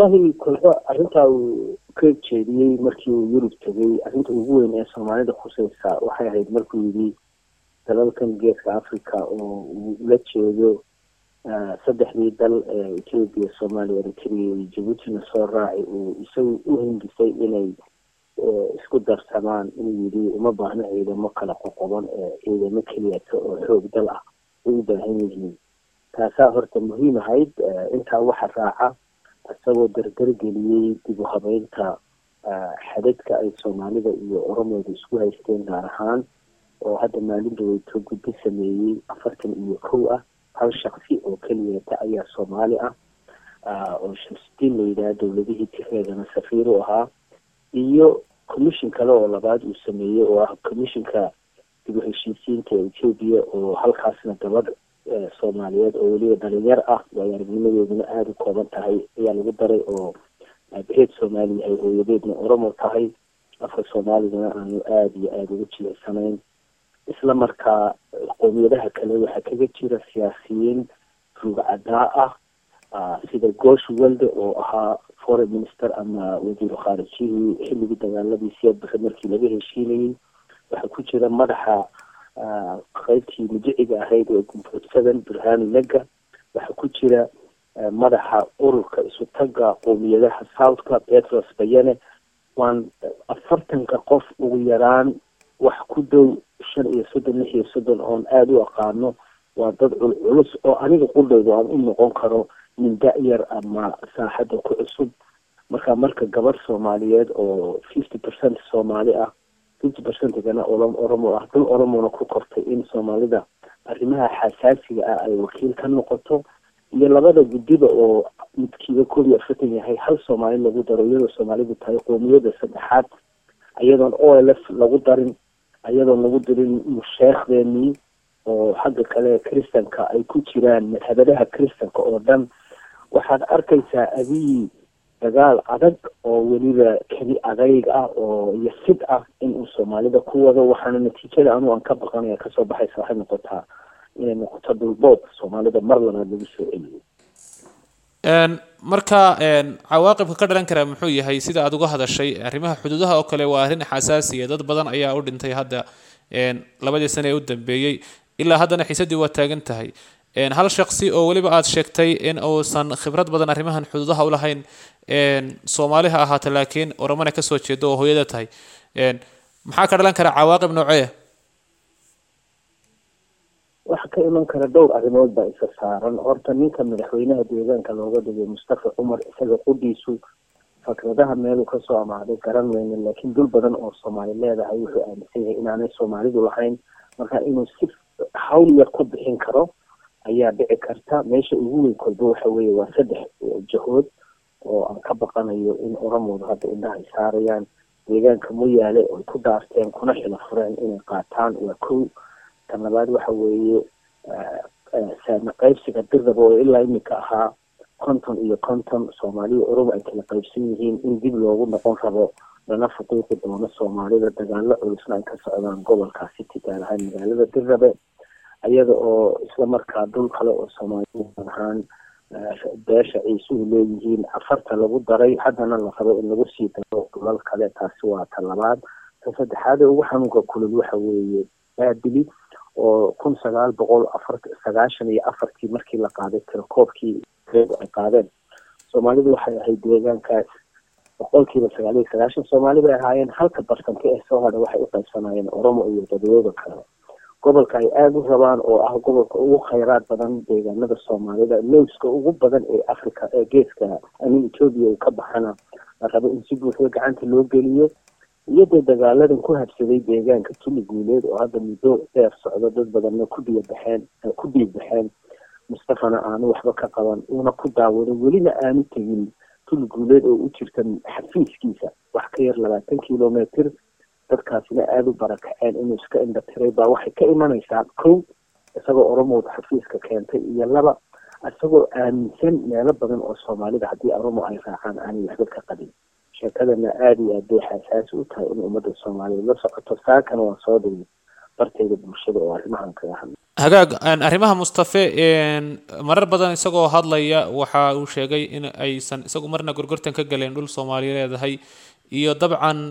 wallahi kolba arrintaa uu ka jeediyey markii uu yurub tegay arrinta ugu weyn ee soomaalida khuseysa waxay ahayd markuu yidhi dalalkan geeska africa oo uu ula jeedo saddexdii dal ee ethiopia soomaaliya eritrea iyo jabuutina soo raaci uu isagu u hindisay inay isku darsamaan inuu yidhi uma baahno ciidamo kala qoqoban ee ciidamo keliyata oo xoog dal ah ay u baahan yihiin taasaa horta muhiim ahayd intaa waxa raaca isagoo dardargeliyey dib u habeynta xadadka ay soomaalida iyo oromooda isku haysteen gaar ahaan oo hadda maalin dhaweyto guddo sameeyey afartan iyo kow ah hal shaksi oo keliyata ayaa soomaali ah oo shamsidiin la yidhaha dowladihii tireedana safiir u ahaa iyo commission kale oo labaad uu sameeyey oo ah commissionka dib u heshiisiinta ethiopia oo halkaasna gabadh soomaaliyeed oo weliba dhalinyar ah waayo aragnimadeeduna aada u kooban tahay ayaa lagu daray oo aabaheed soomaali yahay hooyadeedna oromo tahay afka soomaaligana aanu aada iyo aada ugu jilicsanayn isla markaa qowmiyadaha kale waxaa kaga jira siyaasiyiin rugcadaa ah sida gosh welde oo ahaa foreign minister ama wasiiru khaarijihii xilligii dagaaladii siyaadbaxe markii laga heshiinayey waxaa ku jira madaxa qaybtii mujiciga ahayd ee gumbood seven burhani lega waxaa ku jira madaxa ururka isu taga qowmiyadaha southka petros bayane waan afartanka qof ugu yaraan wax ku dhow shan iyo soddon lix iyo soddon oon aada u aqaano waa dad culculus oo aniga qudhayda aan u noqon karo nin da-yar ama saaxadda ku cusub marka marka gabadh soomaaliyeed oo fifty percent soomaali ah fifty percentigana olom oromo ah dal oromona ku kortay in soomaalida arrimaha xasaasiga ah ay wakiil ka noqoto iyo labada guddiba oo midkiiba koob iyo afartan yahay hal soomaali lagu daro iyadoo soomaalidu tahay qoomiyada saddexaad iyadoon o l f lagu darin iyadoon lagu dirin musheekhdeenii oo xagga kale kristanka ay ku jiraan madhabadaha kristanka oo dhan waxaad arkaysaa abiyi dagaal adag oo weliba keli adayg ah oo iyo sid ah inuu soomaalida ku wado waxaana natiijada anu aan ka baqanaya kasoo baxaysa waxay noqotaa inay noqoto dhulboob soomaalida mar labaad lagu soo celiyo marka cawaaqibka ka dhalan kara muxuu yahay sida aada uga hadashay arrimaha xuduudaha oo kale waa arrin xasaasiya dad badan ayaa u dhintay hadda labadii sane ee u dambeeyey ilaa haddana xiisadii waa taagan tahay hal shaksi oo weliba aada sheegtay in uusan khibrad badan arrimahan xuduudaha ulahayn soomaali ha ahaata laakiin oromana kasoo jeedo oo hooyada tahay maxaa ka dhalan kara cawaaqib nooceeya waxa ka iman kara dhowr arrimood baa isa saaran horta ninka madaxweynaha deegaanka looga dhigay mustafa cumar isaga qudhiisu fakradaha meeluu kasoo amaaday garan weyne laakiin dul badan oo soomaali leedahay wuxuu aaminsan yahay inaanay soomaalidu lahayn marka inuu si hawl yar ku bixin karo ayaa dhici karta meesha ugu weyn kolba waxa weeye waa saddex jahood oo aan ka baqanayo in oromooda hadda indhahay saarayaan deegaanka muyaale oy ku dhaarteen kuna xilo fureen inay qaataan waa kow tan labaad waxa weeye saami qaybsiga dirdaba oo ilaa iminka ahaa konton iyo konton soomaaliya oromo ay kala qaybsan yihiin in dib loogu noqon rabo lana fuqiiqi doono soomaalida dagaalo culusna ay ka socdaan gobolkaasi tigaal ahaan magaalada dirrabe iyada oo isla markaa dhul kale oo soomaaliya ahaan beesha ciisuhu leeyihiin afarta lagu daray haddana la rabo in lagu sii daro dhulal kale taasi waa ta labaad ta saddexaad ee ugu xanuunka kulul waxa weeye baabili oo kun sagaal boqol afar sagaashan iyo afartii markii la qaaday tirakoobkii reedu ay qaadeen soomaalidu waxay ahayd deegaankaas boqolkiiba sagaal iyo sagaashan soomaali bay ahaayeen halka barsanka ee soo hadha waxay u qaybsanayeen oromo iyo dadweyda kale gobolka ay aada u rabaan oo ah gobolka ugu khayraad badan deegaanada soomaalida lowska ugu badan ee africa ee geeska amin ethoobia uu ka baxana la rabo in si buuxda gacanta loo geliyo iyadoo dagaaladan ku habsaday deegaanka tuli guuleed oo hadda muddo dheer socdo dad badanna ku dhiya baxeen ku dhiig baxeen mustafana aanu waxba ka qaban uuna ku daawado welina aanu tegin tuli guuleed oo u jirta xafiiskiisa wax ka yar labaatan kilometr dadkaasina aada u barakaceen inuu iska indha tiray baa waxay ka imanaysaa kow isagoo oromowda xafiiska keentay iyo laba isagoo aaminsan meelo badan oo soomaalida haddii oromo ay raacaan aanay waxba ka qabin sheekadana aada iyo aad bay xasaasi u tahay in ummadda soomaaliyeed la socoto saakana waan soo dhigay bartayda bulshada oo arrimahan kaga hadlay hagaag arrimaha mustafe marar badan isagoo hadlaya waxa uu sheegay in aysan isagu marna gorgortan ka galeen dhul soomaaliya leedahay iyo dabcan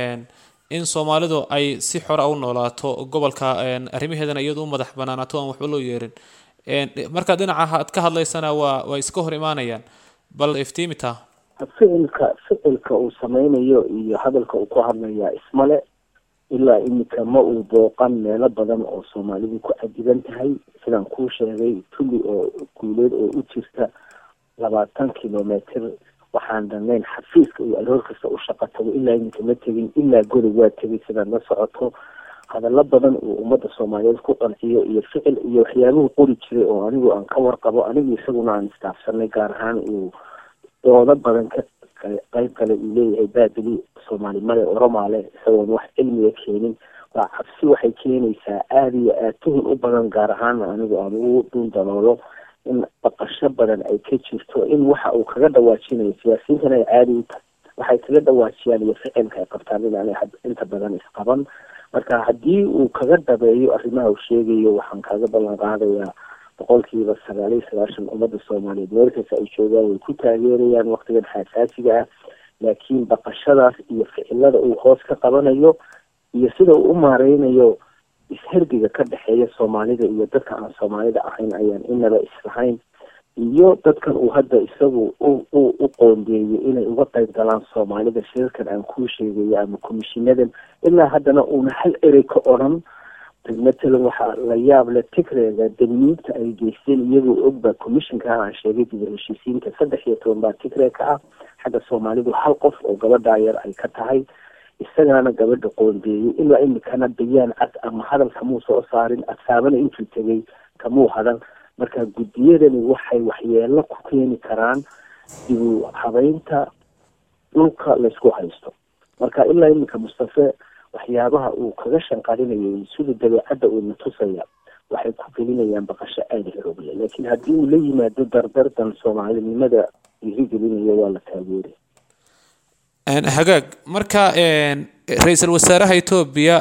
in soomaalidu ay si xora u noolaato gobolka arrimaheedana iyadu u madax banaanaato aan waxba loo yeerin marka dhinaca aad ka hadlaysana waa way iska hor imaanayaan bal iftiimitaa ficilka ficilka uu sameynayo iyo hadalka uu ku hadlaya ismale ilaa iminka ma uu booqan meelo badan oo soomaalidu ku cadiban tahay sidaan kuu sheegay tuli oo guuleed oo u jirta labaatan kilometer waxaan dhannayn xafiiska iyo aroor kasta u shaqo tago ilaa iminka ma tegin ilaa godob waa tegay sidaad la socoto hadallo badan uu ummadda soomaaliyeed ku qanciyo iyo ficil iyo waxyaabuhu qori jiray oo anigu aan ka warqabo anigu isaguna aan istaafsanay gaar ahaan uu doodo badan ka qayb kale uu leeyahay baabili soomaalimale oromaale isagoon wax cilmiga keenin waa cabsi waxay keenaysaa aada iyo aad tuhun u badan gaar ahaan anigu aan ugu dhuun daloolo in baqasho badan ay ka jirto in waxa uu kaga dhawaajinayo siyaasiyiintan ay caadi u tahay waxay kaga dhawaajiyaan iyo ficilka ay qabtaan inaanay inta badan isqaban marka haddii uu kaga dhabeeyo arrimaha uu sheegayo waxaan kaaga ballan qaadayaa boqolkiiba sagaal iyo sagaashan ummadda soomaaliyeed meelkasta ay joogaan way ku taageerayaan waktigan xaasaasiga ah laakiin baqashadaas iyo ficilada uu hoos ka qabanayo iyo sida uu u maareynayo isherdiga ka dhexeeya soomaalida iyo dadka aan soomaalida ahayn ayaan inaba islahayn iyo dadkan uu hadda isagu u u u qoondeeyo inay uga qayb galaan soomaalida shirarkan aan kuu sheegayo ama komishinadan ilaa haddana uuna hal erey ka odhan matalan waxaa la yaab leh tigreega damiinta ay geysteen iyagoo ogba commissionka aan sheegay dib heshiisiinta saddex iyo toban baa tigreeg ka ah xagga soomaalidu hal qof oo gabadhaa yar ay ka tahay isagaana gabadha qoondeeyay ilaa imikana bayaan cad ama hadal kamuu soo saarin adsaabana intuu tegay kamuu hadan marka guddiyadani waxay waxyeelo ku keeni karaan dibu habeynta dhulka laysku haysto marka ilaa iminka mustafe waxyaabaha uu kaga shanqarinayo sida dabeecadda uuna tusaya waxay ku gelinayaan baqasho aada xoogle laakiin haddii uu la yimaado dardardan soomaalinimada dhiirigelinayo waa la taageeri hagaag marka ra-iisul wasaaraha etoobiya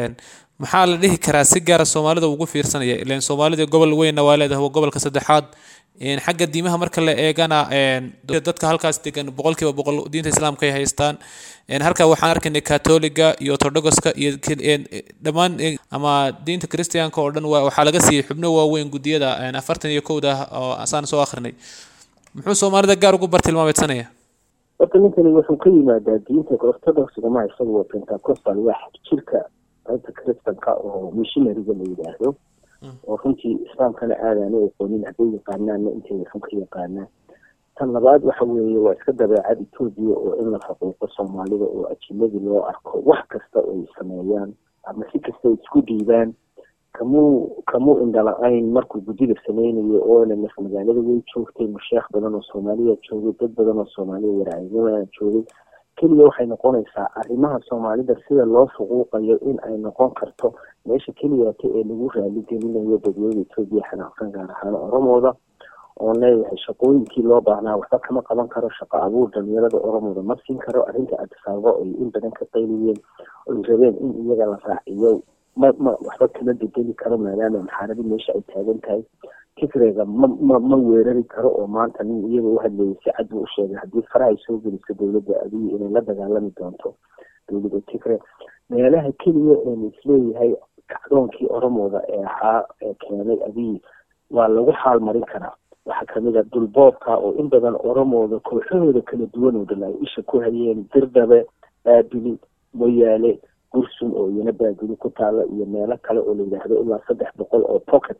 maxaa la dhihi karaa si gaara soomaalida ugu fiirsanaya ilan soomaalida gobol weynna waa leedahay waa gobolka saddexaad xagga diimaha marka la eegana dadka halkaas degan boqolkiiba boqol diinta islaamka ay haystaan halka waxaan arkaynay catoliga iyo orthodoxka iyo dhammaan ama diinta christianka oo dhan waxaa laga siiyey xubno waaweyn guddiyada afartan iyo kowda oo asaan soo akrinay muxuu soomaalida gaar ugu bartilmaameedsanaya horta ninkani wuxuu ka yimaadaa diinta orthodoxga ma isagu pentacostal waa jirka qaybta christanka oo missionariga la yidhaahdo oo runtii islaamkana aadaana aqoonin hadday yaqaanaanna intay run ka yaqaanaan tan labaad waxa weeye waa iska dabeecad etoobiya oo in la faquuqo soomaalida oo ajinadii loo arko wax kasta oo ay sameeyaan ama si kasta isku dhiibaan kamuu kamuu indhala-ayn markuu guddida sameynayo oona mas magaalada way joogtay masheekh badan oo soomaaliya joogay dad badan oo soomaaliya waraagnimada joogay keliya waxay noqonaysaa arrimaha soomaalida sida loo fuquuqayo in ay noqon karto meesha keliyata ee lagu raaligelinayo dadweyda etoobiya xanaaqsan gaar ahaan oromooda oon leeyahay shaqooyinkii loo baahnaa waxba kama qaban karo shaqo abuur dhalinyarada oromooda ma siin karo arrinta adisaabo ay in badan ka qayliyeen oy rabeen in iyaga la raaciyo ma ma waxba kama bedeli karo maadaama maxaaradi meesha ay taagan tahay tigreega ma ma ma weerari karo oo maanta nin iyaga u hadlayay si cad buu u sheegay haddii farahay soo geliso dowladda abiy inay la dagaalami doonto dowladda tigre meelaha keliya eenu isleeyahay kacdoonkii oromooda ee ahaa ee keenay abiy waa lagu xaal marin karaa waxaa kamid a dulboobka oo in badan oromooda kooxahooda kala duwan oo dhan ay isha ku hayeen dirdabe baabili moyaale gursum oo iyana baabili ku taala iyo meelo kale oo la yidhaahdo ilaa saddex boqol oo pockets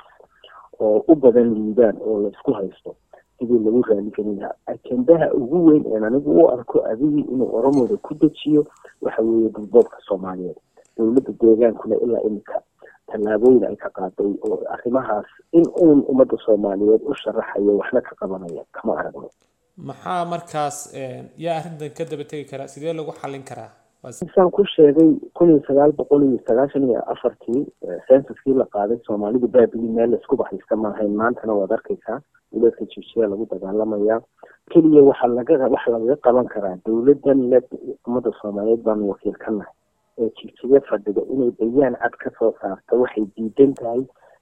oo u badan liibaan oo la isku haysto sidii lagu raaligelin lahaa ajendaha ugu weyn een anigu u arko adigii inuu oromooda ku dejiyo waxa weeye dulboobka soomaaliyeed dowladda deegaankuna ilaa iminka tallaabooyin ay ka qaaday oo arrimahaas in uun ummadda soomaaliyeed u sharaxayo waxna ka qabanaya kama aragno maxaa markaas yaa arrintan ka daba tegi karaa sidee lagu xallin karaa saan ku sheegay kun iyo sagaal boqol iyo sagaashan iyo afartii sensuskii la qaaday soomaalida baabili meel laisku baxaysta maahayn maantana waad arkaysaa dowladka jibsiya lagu dagaalamaya keliya waxaa laga waxa lagaga qaban karaa dowladan le ummadda soomaaliyeed baanu wakiil ka nahay ee jibsiya fadhida inay bayaan cad ka soo saarto waxay diidan tahay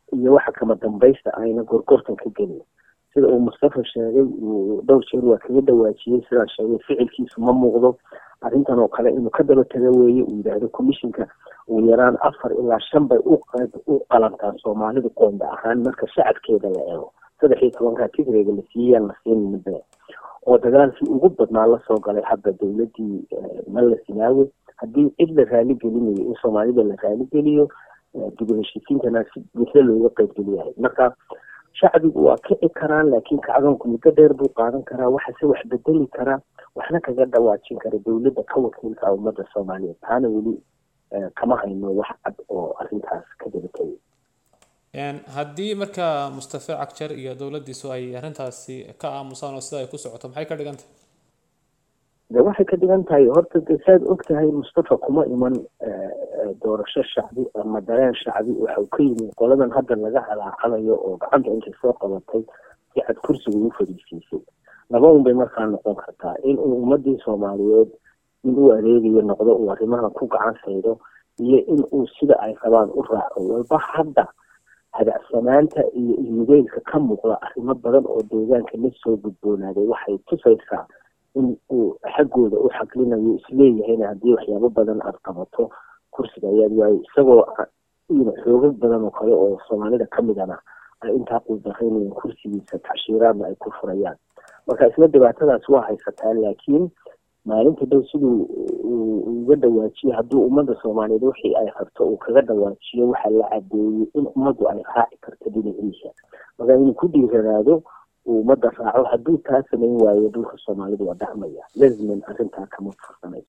iyo waxa kama dambaysta ayna gorgortan ka gelin sida uu mustafa sheegay uu dhowr jeer waa kaga dhawaajiyey sidaa sheegay ficilkiisu ma muuqdo arrintan oo kale inuu ka daba taga weeye uu yidhaahdo commissionka ugu yaraan afar ilaa shan bay u u qalantaa soomaalida qoonda ahaan marka shacabkeeda la eego saddex iyo tobankaa tigreega la siiyeyaan la siin midbe oo dagaalkii ugu badnaa lasoo galay hadda dowladii malla sinaawe haddii cid la raali gelinayo in soomaalida la raali geliyo dib heshiisiintana si buuxda looga qaybgeliyahay marka shacbigu waa kici karaan laakiin kacdoonku muddo dheer buu qaadan karaa waxase wax bedeli karaa waxna kaga dhawaajin kara dowladda ka wakiilka ummadda soomaaliyeed taana weli kama hayno wax cad oo arrintaas ka dabatayay haddii marka mustafe cagjar iyo dowladdiisu ay arrintaasi ka aamusaan oo sida ay ku socoto maxay ka dhigan tahay de waxay ka dhigan tahay horta de saad og tahay mustafa kuma iman doorasho shacbi ama dareen shacbi waxa uu ka yimid qoladan hadda laga calaacalayo oo gacanta intay soo qabatay si cad kursiga ugu fadhiisiisay laba un bay markaa noqon kartaa in uu ummadii soomaaliyeed in uu adeegayo noqdo uu arrimaha ku gacan saydo iyo in uu sida ay rabaan u raaco walba hadda hadacsanaanta iyo ilmugeylka ka muuqda arrimo badan oo deegaanka la soo gudboonaaday waxay tusaysaa in uu xaggooda u xaglinayo isleeyahayna haddii waxyaabo badan aada qabato kursiga ayaad waayo isagoo xoogag badan oo kale oo soomaalida ka midana ay intaa quudaraynayan kursigiisa tacshiiraadna ay ku furayaan marka isla dhibaatadaas waa haysataa laakiin maalinta dhow siduu uga dhawaajiyo hadduu ummadda soomaaliyeed wixii ay rabto uu kaga dhawaajiyo waxaa la cadeeyey in ummaddu ay raaci karto dhinaciisa marka inuu ku dhiiranaado uu ummadda raaco hadduu taa samayn waayo dhulka soomaalidu waa dhacmaya lazman arrintaa kama fursanayso